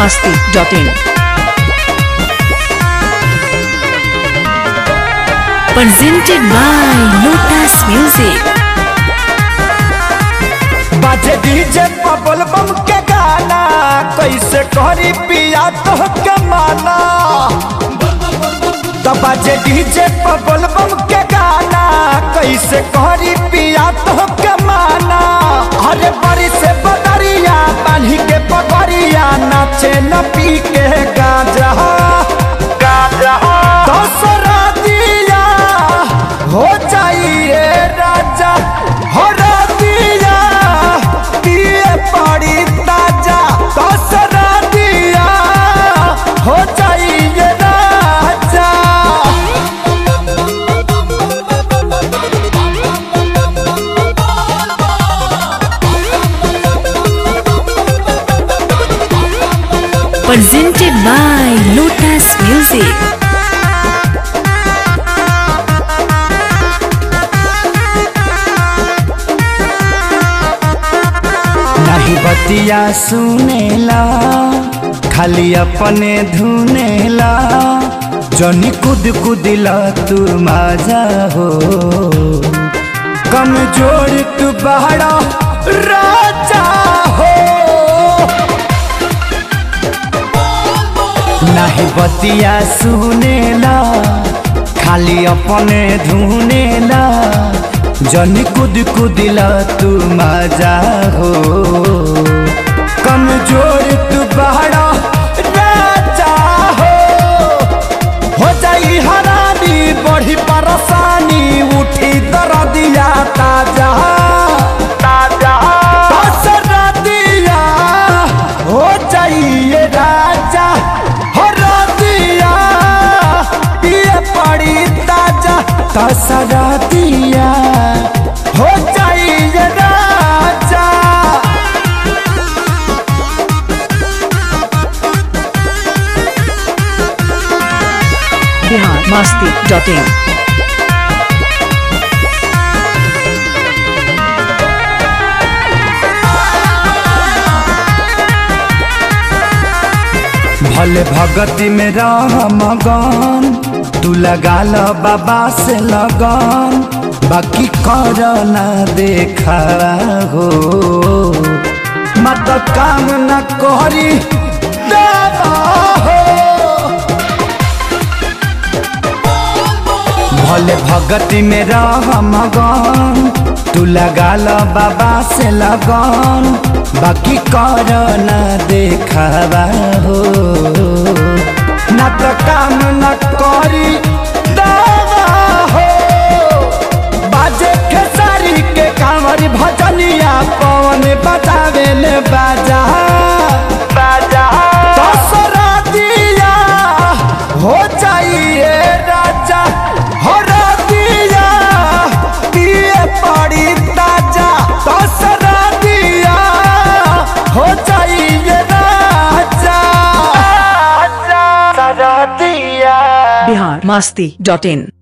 masti.in. Presented by Lotus Music. बाजे DJ पबल बम के गाना कैसे करी पिया तो के माना तो बाजे डीजे पबल बम के गाना कैसे करी पिया तो के माना अरे बड़ी से बदरिया बांधी के पगड़िया नाचे न पी के गाजा गाजा दसरा दिया हो जाइए राजा हो दिया पिए पड़ी ताजा दसरा दिया हो जाइए राजा Presented by Lotus Music. नहीं बतिया सुनेला खाली अपने धुनेला जनी कुद कुदिला तू माजा हो कमजोर तू बहरा राजा हो नहीं बतिया सुनेला खाली अपने धुनेला जन कुद कुदिला तू मजा हो कमजोर तू बहरा राजा हो हो जाई हरानी बढ़ी परेशानी उठी दरदिया ताजा ताजा दसरा दिया हो जाइए राजा हो दिया ये पड़ी ताजा दसरा दिया हो जाइए राजा Bihar masti.in. भले भगति में रह मगन तू लगा ल बाबा से लगन बाकी कर ना देखा हो मत काम न करी देवा हो भले भगति में रह मगन तू लगा ल बाबा से लगन बाकी कर न देखावा हो न तो काम न करी दावा हो बाजे खेसारी के कांवर भजनिया पवन बजावे ले बाजा बाजा दसरा दिया हो जाइए राजा हो दिया पिए पड़ी ताजा दसरा दिया हो जाइए राजा राजा दिया Bihar masti.in.